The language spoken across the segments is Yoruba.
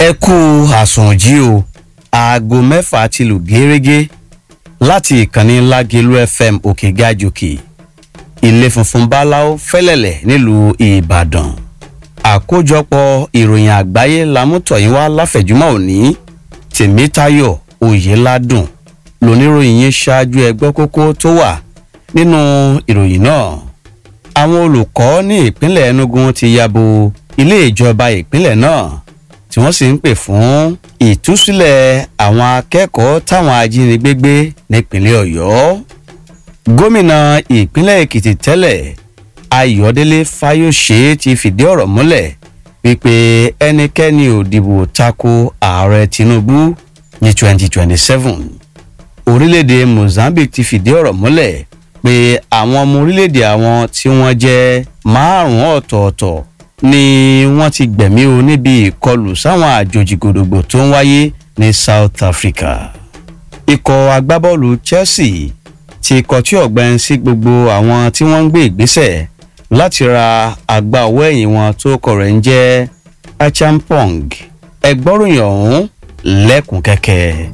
ẹ kú àsùnjí o aago mẹ́fà ti lù gẹ́rẹ́gẹ́ láti ìkànnì lágẹ̀lú fm òkè gàjòkè ilé funfun báláwo fẹ́lẹ̀lẹ̀ nílùú ìbàdàn àkójọpọ̀ ìròyìn àgbáyé lámútọ̀yìn wá láfẹ̀júmọ́ òní tèmítayọ̀ oyèládùn lóníròyìn yín ṣáájú ẹgbẹ́ kókó tó wà nínú ìròyìn náà àwọn olùkọ́ ní ìpínlẹ̀ enugu ti yabo ilé ìjọba ìpínlẹ̀ náà tí wọ́n sì ń pè fún ìtúsílẹ̀ àwọn akẹ́kọ̀ọ́ táwọn ajínigbé gbé nípínlẹ̀ ọ̀yọ́ gómìnà ìpínlẹ̀ èkìtì tẹ́lẹ̀ ayọ̀délé fáyọ̀ṣe ti fìdí ọ̀rọ̀ múlẹ̀ wípé ẹnikẹ́ni ò dìbò tako ààrẹ tinubu ní 2027 orílẹ̀-èdè mozambique ti fìdí ọ̀rọ̀ múlẹ̀ pé àwọn ọmọ orílẹ̀-èdè àwọn tí wọ́n jẹ́ márùn-ún ọ̀tọ̀ọ̀tọ̀ ni wọ́n ti gbẹ̀mí o níbi ìkọlù sáwọn àjòjì gbòdògbò tó ń wáyé ní south africa. ikọ̀ agbábọ́ọ̀lù chelsea ti kọtí ọ̀gbẹ́n sí gbogbo àwọn tí wọ́n ń gbé ìgbésẹ̀ láti ra àgbà ọwọ́ ẹ̀yìn wọn tó kọ̀ rẹ̀ ń jẹ́ achampong ẹgbọ́ròyìn ọ̀hún lẹ́kùn kẹ́kẹ́.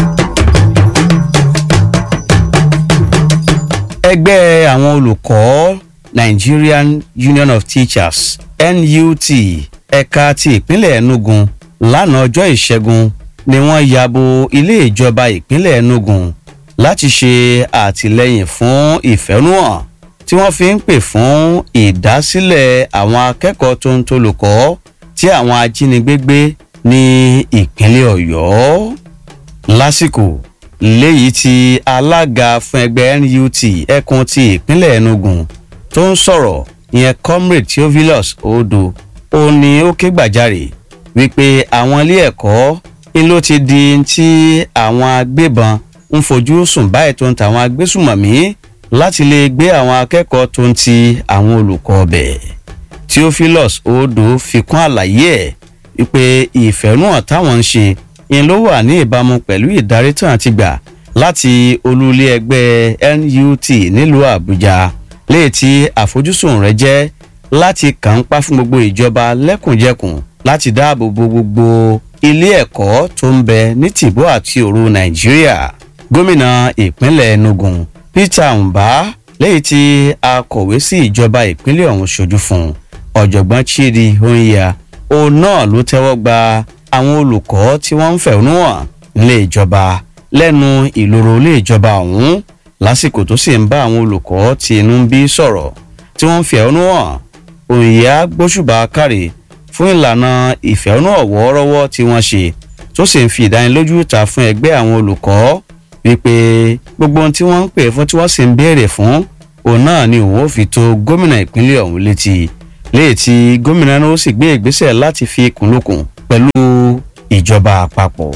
ẹgbẹ́ àwọn olùkọ́ nigerian union of teachers nut ẹ̀ka ti ìpínlẹ̀ enugu lánàá ọjọ́ ìṣẹ́gun ni wọ́n yabo ilé ìjọba ìpínlẹ̀ enugu láti ṣe àtìlẹyìn fún ìfẹ́núhàn tí wọ́n fi ń pè fún ìdásílẹ̀ àwọn akẹ́kọ̀ọ́ tó ń tolùkọ́ tí àwọn ajínigbé gbé ní ìpínlẹ̀ ọ̀yọ́ lásìkò léyìí tí alága fún ẹgbẹ́ nut ẹkùn ti ìpínlẹ̀ enugu tó ń sọ̀rọ̀ ìyẹn comrade theophilus odo ó ní ó ké gbàjarè wípé àwọn ilé ẹ̀kọ́ ń ló ti di tí àwọn agbébọn ń fojú sùn báyìí tó ń ta àwọn agbésùmọ̀mí láti lè gbé àwọn akẹ́kọ̀ọ́ tó ń ti àwọn olùkọ́ ọbẹ̀ theophilus odo fi kún àlàyé ẹ̀ wípé ìfẹ̀rùhàn táwọn ń ṣe ń ló wà ní ìbámu pẹ̀lú ìdarí tán àti gbà láti olúlé ẹgbẹ́ nut nílùú àbújá léè tí àfojúsùn rẹ jẹ́ láti kàn ń pa fún gbogbo ìjọba lẹ́kùnjẹkùn láti dáàbò bo gbogbo ilé ẹ̀kọ́ tó ń bẹ ní tìbó àti òru nàìjíríà gómìnà ìpínlẹ̀ enugu peter mba lẹ́yìn tí akọ̀wé sí ìjọba ìpínlẹ̀ ọ̀hún ṣojú fún ọ̀jọ̀gbọ́n chidi onya òun náà ló tẹ́wọ́ gba àwọn olùkọ́ tí wọ́n ń fẹ̀hónú hàn nílé ìjọba lẹ́nu ìloro ilé ìjọba ọ̀hún lásìkò tó sì ń bá àwọn olùkọ́ tí inú ń bí sọ̀rọ̀ tí wọ́n ń fẹ̀hónú hàn òyìnbá gbóṣùbà kárì fún ìlànà ìfẹ̀hónú ọ̀wọ́ọ́rọ́wọ́ tí wọ́n ṣe tó sì ń fi ìdánilójú ta fún ẹgbẹ́ àwọn olùkọ́ wípé gbogbo ohun tí wọ́n ń pè fún tí wọ́n sì ń béèrè fún òun náà ni òun ò fi tó gómìnà ìpínlẹ̀ ọ̀hún létí léyìí tí gómìnà náà ó sì gbé ìgbésẹ̀ láti fi kùnlùkùn pẹ̀lú ìjọba àpapọ̀.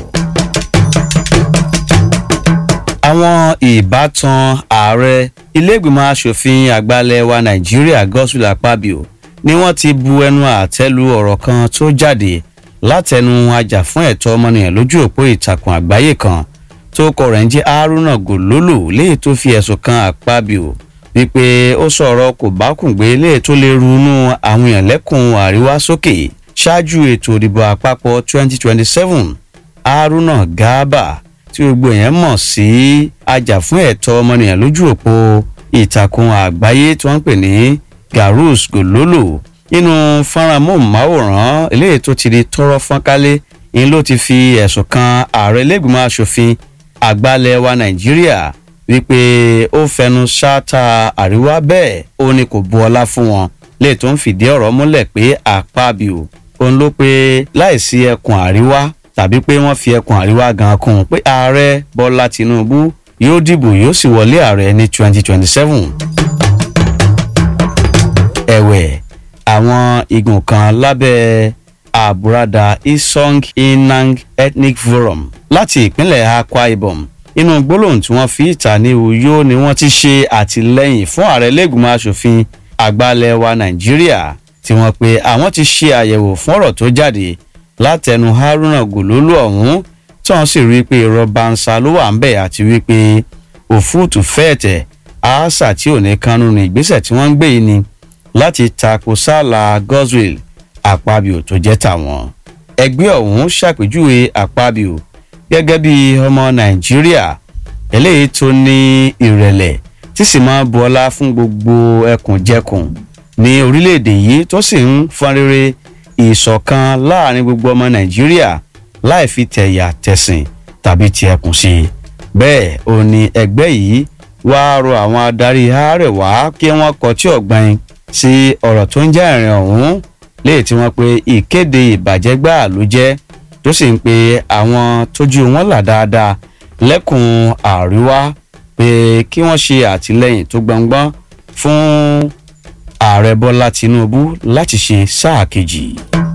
àwọn ìbátan ààrẹ iléègbìmọ̀ asòfin àgbàlẹ̀ wa nàìjíríà gospel akpabio ni wọ́n ti bu ẹnu àtẹ́lu ọ̀rọ̀ kan tó jáde látẹnu ajàfún ẹ̀tọ́ ọmọnìyàn lójú òpó ìtàkùn àgbáyé kan tó kọ rẹ̀ ń jẹ́ haruna gololo léyìí tó fi ẹ̀sùn kan akpabio wípé ó sọ̀rọ̀ kò bá kùngbé léyìí tó lè runú àwọn èèyàn lẹ́kùn àríwá sókè ṣáájú ètò ìdìbò àpapọ̀ 2027 haruna garba tí gbogbo èèyàn mọ̀ sí ajàfún ẹ̀tọ́ ọmọnìyàn lójú òpó ìtàkùn àgbáyé tí wọ́n ń pè ní garus gololo nínú fọ́nrán móhùnmáwòrán eléyìí tó ti di tọrọ fọ́nkálé ni ló ti fi ẹ̀sùn kan ààrẹ lẹ́gbìmọ̀ asòfin àgbàlẹ̀ wa nàìjíríà wípé ó fẹnu ṣáátá àríwá bẹ́ẹ̀ ó ní kò bu ọlá fún wọn lè tó ń fìdí ọ̀rọ̀ múlẹ̀ pé àpábíò òun ló pé láìsí ẹkùn àríwá tàbí pé wọ́n fi ẹkùn àríwá gan kún un pé ààrẹ bọ́lá tinubu yóò dìbò yóò sì wọlé ààrẹ ní 2027. ẹ̀wẹ̀ àwọn igun kan lábẹ́ àbúradà isong inang ethnic forum láti ìpínlẹ̀ akwa ibom inú gbólóhùn tí wọ́n fi ìta ní uyo ni wọ́n ti ṣe àtìlẹ́yìn fún ààrẹ lẹ́gùnmọ́ asòfin àgbàlẹ̀ wa nàìjíríà tí wọ́n pe àwọn ti ṣe àyẹ̀wò fún ọ̀rọ̀ tó jáde látẹnu haruna gòlólù ọ̀hún tí wọ́n sì rí i pé irọ́ bansa ló wà ń bẹ̀ àti wípé òfúùtù fẹ́ẹ̀tẹ̀ àásà tí ò ní kánú ní ìgbésẹ̀ tí wọ́n ń gbé yìí ni láti tako sálà goswell àpabio tó jẹ́ tàwọn ẹgbẹ́ ọ̀hún ṣàpèjúwe àpábíò gẹ́gẹ́ bí ọmọ nàìjíríà eléyìí tó ní ìrẹ̀lẹ̀ tí sì máa bu ọlá fún gbogbo ẹkùnjẹkùn ní orílẹ̀-èdè yìí tó sì ń fọn rere ìṣọ̀kan láàrin gbogbo ọmọ nàìjíríà láì fi tẹ̀yà tẹ̀sìn tàbí ti ẹkùn sí i bẹ́ẹ̀ ò ní ẹgbẹ́ yìí wáá rọ àwọn adarí àárẹ̀wá kí wọ́n kọtí ọ̀gbìn sí ọ̀rọ̀ tó ń jẹ́ ìrìn ọ̀hún léè tí wọ́n pe ìkéde ìbàjẹ́ gbáà ló jẹ́ tó sì ń pe àwọn tójú wọn là dáadáa lẹ́kùn àríwá pé kí wọ́n ṣe àtìlẹ́yìn tó gbọ̀ngbọ́n fún ààrẹ bọ́lá tinubu láti ṣe sáà kejì.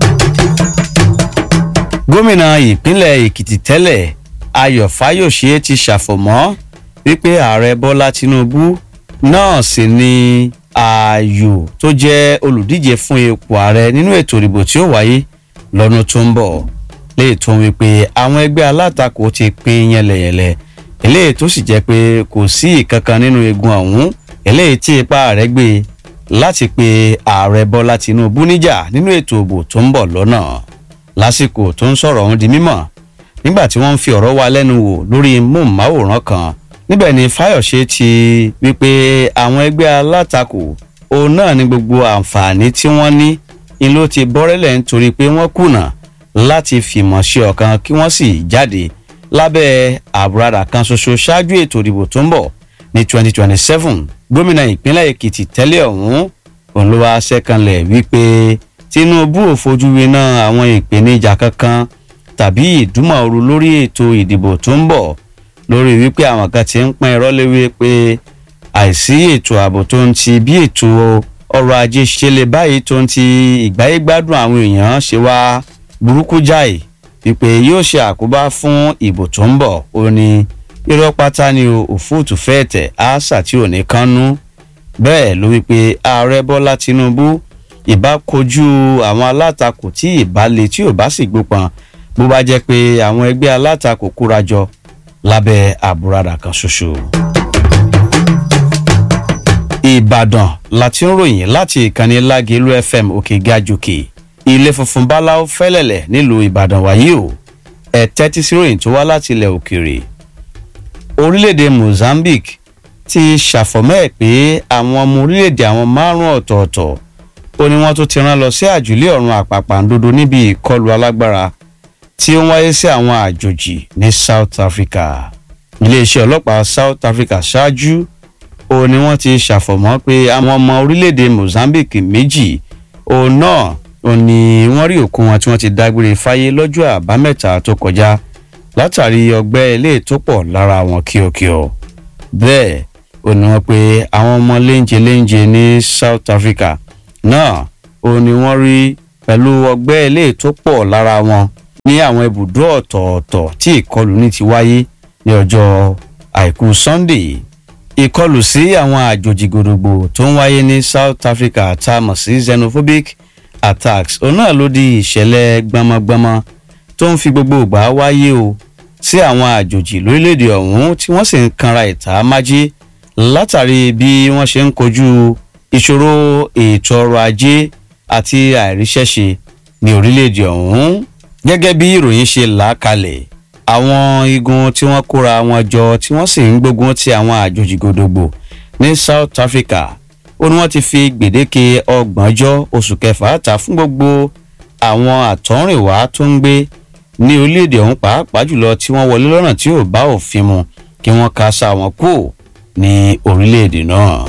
gómìnà ìpínlẹ̀ èkìtì tẹ́lẹ̀ ayọ̀ fáyọ̀ṣe ti ṣàfọ̀mọ́ wípé ààrẹ bọ́lá tinubu náà sì ni ààyò tó jẹ́ olùdíje fún ipò ààrẹ nínú ètò ìdìbò tí ó wáyé lọ́dún tó ń bọ̀ léè tó ń wípé àwọn ẹgbẹ́ alátakò ti pín yẹlẹyẹlẹ eléyìí tó sì jẹ́ pé kò sí ìkankan nínú egun ọ̀hún eléyìí tí ipa rẹ̀ gbé láti pe ààrẹ bọ́lá tinubu níjà nínú ètò ìbò tó ń bọ̀ lọ́nà lásìkò tó ń sọ̀rọ̀ ọ̀hún di mímọ̀ nígbà tí wọ́n ń fi ọ̀rọ̀ wa lẹ́nu wò lórí móhùnmáwòrán kan níbẹ̀ ni fáyọ̀ṣe ti wípé àwọn ẹgbẹ́ alátakò òun náà ní gbogbo àǹfààní tí wọ́n ní ni ló ti bọ́rẹ́lẹ̀ nítorí pé wọ́n kùnà láti fìmọ̀ ṣe ọ̀kan kí wọ́n sì jáde lábẹ́ àbúradà kan ṣoṣo ṣáájú ètò ìdìbò tó ń bọ̀ ní 2027 gómìnà ìpínlẹ̀ èkìtì tẹ́lẹ̀ ọ̀hún òun ló wá ṣẹ́kànlẹ̀ wípé tinubu ò fojú winá àwọn ìpèníjà kankan tàbí ìdúmọ̀ọ́rù lórí ètò ìdìbò tó ń bọ̀ lórí wípé àwọn kan ti ń pín irọ́ léwé pé àìsí ètò ààbò tó ń ti bí ètò ọrọ̀ ajé ṣe lè báyìí tó ń ti ìgbáyégbádùn àwọn èèyàn ṣe wá burúkú jáì wípé yóò ṣe àkóbá fún ìbò tó ń bọ̀ ó ní irọ́ pátá ni òfúùtù fẹ́ẹ̀tẹ̀ àṣà tí ò ní kánú bẹ́ẹ̀ ló wípé ààrẹ bọ́lá tinubu ìbá kojú àwọn alátakò tí ìbá le tí ò bá sì gbópọn bó bá jẹ́ pé àwọn ẹgbẹ́ alátakò kórajọ lábẹ́ àbúradà kan ṣoṣo. ìbàdàn láti ń ròyìn láti ìkànnì lágẹ̀lú fm òkè gàjòkè ilé funfun báláwo fẹ́lẹ̀lẹ̀ nílùú ìbàdàn wáyé o ẹ̀ tẹ́tí sí ròyìn tó wá láti ilẹ̀ òkèèrè. orílẹ̀-èdè mozambique ti ṣàfọ̀mọ́ ẹ̀ pé àwọn ọmọ orílẹ̀-èdè àwọn márùn-ún ọ̀tọ̀ọ̀tọ̀ ó ní wọ́n tó ti rán lọ sí àjùlé ọ̀run àpàpàǹdodo níbi ìkọlù alágbára tí ó ń wáyé sí àwọn àjòjì ní south africa iléeṣẹ́ ọlọ́pàá south africa ṣáájú ó ní wọ́n ti ṣàfọ̀mọ́ pé àwọn ọmọ orílẹ̀-èdè mozambique méjì òun náà ó ní wọ́n rí òkú wọn tí wọ́n ti dágbére fáyé lọ́jọ́ àbámẹ́ta tó kọjá látàrí ọgbẹ́ ilé tó pọ̀ lára wọn kíọkíọ bẹ́ẹ̀ ó ní wọ́n pé àwọn ọmọ léńjẹ léńjẹ ní south africa náà ó ní wọ́n rí pẹ̀lú ọgbẹ́ ilé tó pọ̀ lára wọn ní àwọn ibùdó ọ̀tọ̀ọ̀tọ̀ tí ìkọlù ní ti wáyé ní ọjọ́ àìkú sunday ìkọlù sí àwọn àjòjì gbòdògbò tó ń wáyé ní south africa tá a mọ̀ sí xenophobic attacks òun náà ló di ìṣẹ̀lẹ̀ gbọmọgbọmọ tó ń fi gbogbo ìgbà wáyé o sí àwọn àjòjì lórílẹ̀‐èdè ọ̀hún tí wọ́n sì ń kanra ìta májí látàrí bí wọ́n ṣe ń kojú ìṣòro ètò ọrọ̀ ajé àti àìríṣẹ́ṣe ní orílẹ̀‐èdè ọ̀hún gẹ́gẹ́ bí ìròyìn ṣe là á kalẹ̀ àwọn igun tí wọ́n kóra wọn jọ tí wọ́n sì ń gbógun ti àwọn àjòjì gbòdògbò ní south africa ó ní wọ́n ti fi gbèdéke ọgbọ̀njọ́ oṣù kẹfà ta fún gbogbo àwọn àtọ́rìnwá tó ń gbé ní orílẹ̀-èdè ọ̀hún pàápàá jùlọ tí wọ́n wọlé lọ́nà tí ò bá òfin mu kí wọ́n ka sa wọn kú ní orílẹ̀-èdè náà.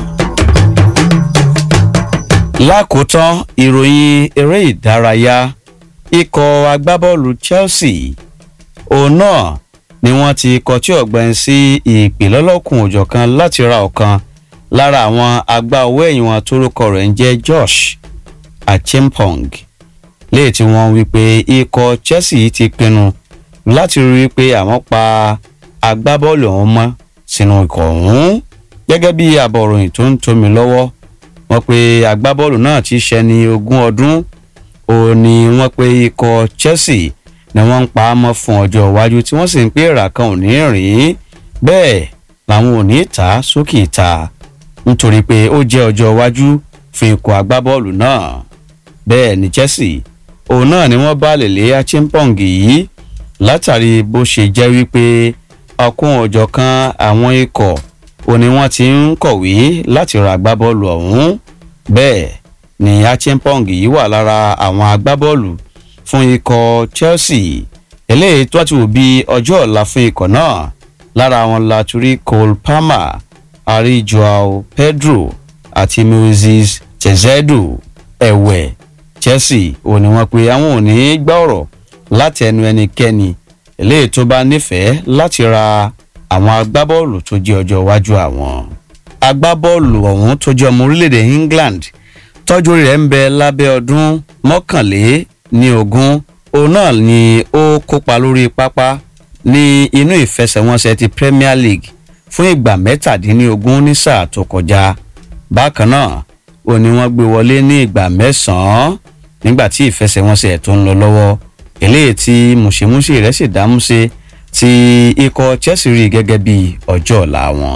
lákòótán ìròyìn eré ìdárayá ikọ̀ agbábọ́ọ̀lù chelsea òun náà ni wọ́n ti kọtí ọ̀gbẹ́ni sí ìpè lọ́lọ́kùn òjọ̀kan láti ra ọ̀kan lára àwọn agbá owó ẹ̀yìn wọn tórúkọ rẹ̀ ń jẹ́ josh achempong léè tí wọ́n wí pé ikọ̀ chelsea ti pinnu láti rí i pé àwọn pa agbábọ́ọ̀lù ọ̀hún mọ́ sínú ikọ̀ ọ̀hún gẹ́gẹ́ bí àbọ̀ròyìn tó ń tomi lọ́wọ́ wọ́n pe agbábọ́ọ̀lù náà ti ṣẹni ogún ọdún ó ní wọ́n pe ikọ̀ chelsea ni wọ́n ń pa á mọ́ fún ọjọ́ iwájú tí wọ́n sì ń pé èrà kan ò ní rìn bẹ́ẹ̀ làwọn ò ní ta sókè ta nítorí pé ó jẹ́ ọjọ́ iwájú fún ikọ̀ agbábọ́ọ̀lù náà bẹ́ẹ̀ ni chelsea òun náà ni wọ́n bá lèlé achimpong yìí látàrí bó ṣe jẹ́ wípé ọkùn ọ̀jọ̀kan àwọn ikọ̀ ò ní wọ́n ti ń kọ̀wé láti ra agbábọ́ọ̀lù ọ̀hún bẹ́ẹ̀ ni achimpong yìí wà lára àwọn agbábọ́ọ̀lù fún ikọ̀ chelsea eléyìí tó ti wò bí ọjọ́ ọ̀la fún ikọ̀ náà lára wọn la turi cole palmer ari joao pedro àti moses chezedo ẹ̀wẹ̀ chelsea ò ní wọ́n pé àwọn ò ní gbá ọ̀rọ̀ láti ẹnu ẹnikẹ́ni eléyìí tó bá nífẹ̀ẹ́ láti ra àwọn agbábọ́ọ̀lù tó jẹ́ ọjọ́ iwájú àwọn. agbábọ́ọ̀lù ọ̀hún tó jẹ́ ọmọ orílẹ̀-èdè england tọ́jú rẹ̀ ń bẹ lábẹ́ ọdún mọ́kànlé ní ogún òun náà ni ó kópa lórí pápá ní inú ìfẹsẹ̀wọnsẹ̀ ti premier league fún ìgbà mẹ́tàdínlógún ní sáà tó kọjá bákan náà ó ní wọ́n gbé wọlé ní ìgbà mẹ́sàn-án nígbà tí ìfẹsẹ̀wọnsẹ̀ tó ń lọ lọ́wọ́ eléyìí tí mùsèmùsè rẹ̀ sì dámúṣe tí ikọ̀ chelsea rí gẹ́gẹ́ bí ọjọ́ ọ̀la wọn.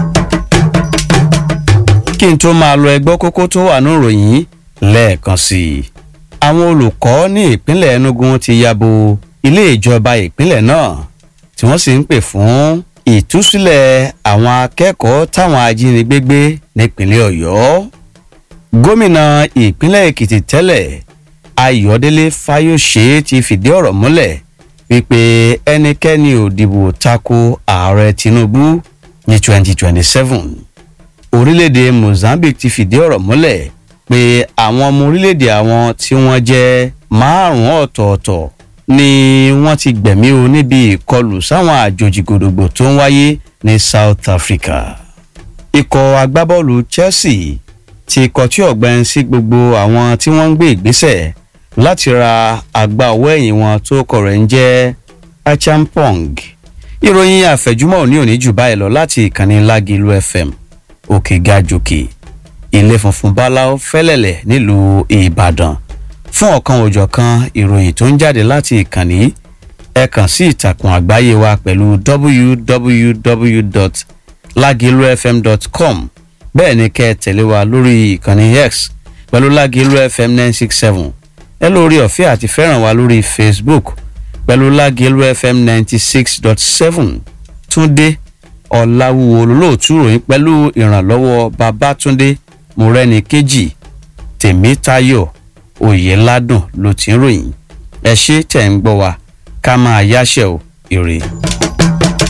kí n tó máa lọ ẹgbọ́ kókó tó wà ní ìròyìn lẹ́ẹ̀kan sí i. àwọn olùkọ́ ní ìpínlẹ̀ enugu ti ya bo ilé ìjọba ìpínlẹ̀ náà tí wọ́n sì ń pè fún ìtúsílẹ̀ àwọn akẹ́kọ̀ọ́ táwọn ajínigbé gbé nípínlẹ̀ ọ̀yọ́. gómìnà ìpínlẹ̀ èkìtì tẹ́lẹ̀ ayọ̀délé fáyọ̀ṣe ti fìdí ọ̀rọ̀ múlẹ̀ wípé ẹnikẹ́ni ò dìbò tako ààrẹ tinubu ní 2027 orílẹ̀-èdè mozambique ti fìdí ọ̀rọ̀ múlẹ̀ pé àwọn ọmọ orílẹ̀-èdè àwọn tí wọ́n jẹ́ márùn-ún ọ̀tọ̀ọ̀tọ̀ ni wọ́n ti gbẹ̀mí o níbi ìkọlù sáwọn àjòjì gbòdògbò tó ń wáyé ní south africa ikọ̀ agbábọ́ọ̀lù chelsea ti kọtí ọ̀gbẹ́ni sí gbogbo àwọn tí wọ́n ń gbé ìgbésẹ̀ láti ra àgbà ọwọ́ ẹ̀yìn wọn tó kọ̀ rẹ̀ ń jẹ́ achampong ìròyìn àfẹ̀júmọ́ òní òní jù báyìí lọ láti ìkànnì lágilu fm òkè gàjòkè ilé funfun báláwo fẹ́lẹ̀lẹ̀ nílùú ìbàdàn fún ọ̀kan òjọ̀kan ìròyìn tó ń jáde láti ìkànnì ẹ kàn sí ìtàkùn àgbáyé wa pẹ̀lú www.lagilufm.com bẹ́ẹ̀ ni kẹ́ ẹ tẹ̀lé wa lórí ìkànnì x pẹ̀lú lágilu fm nine six seven ẹ lórí ọ̀fẹ́ àti fẹ́ràn wa lórí facebook pẹ̀lú lágilu fm ninety six dot seven túndé ọ̀làwùwò lólóòtú ròyìn pẹ̀lú ìrànlọ́wọ́ babatunde murẹ́ni kejì tèmítayọ̀ oyèládùn ló ti ń ròyìn ẹ ṣe tẹ̀ ń gbọ́ wa ká máa yáṣẹ́ o ire.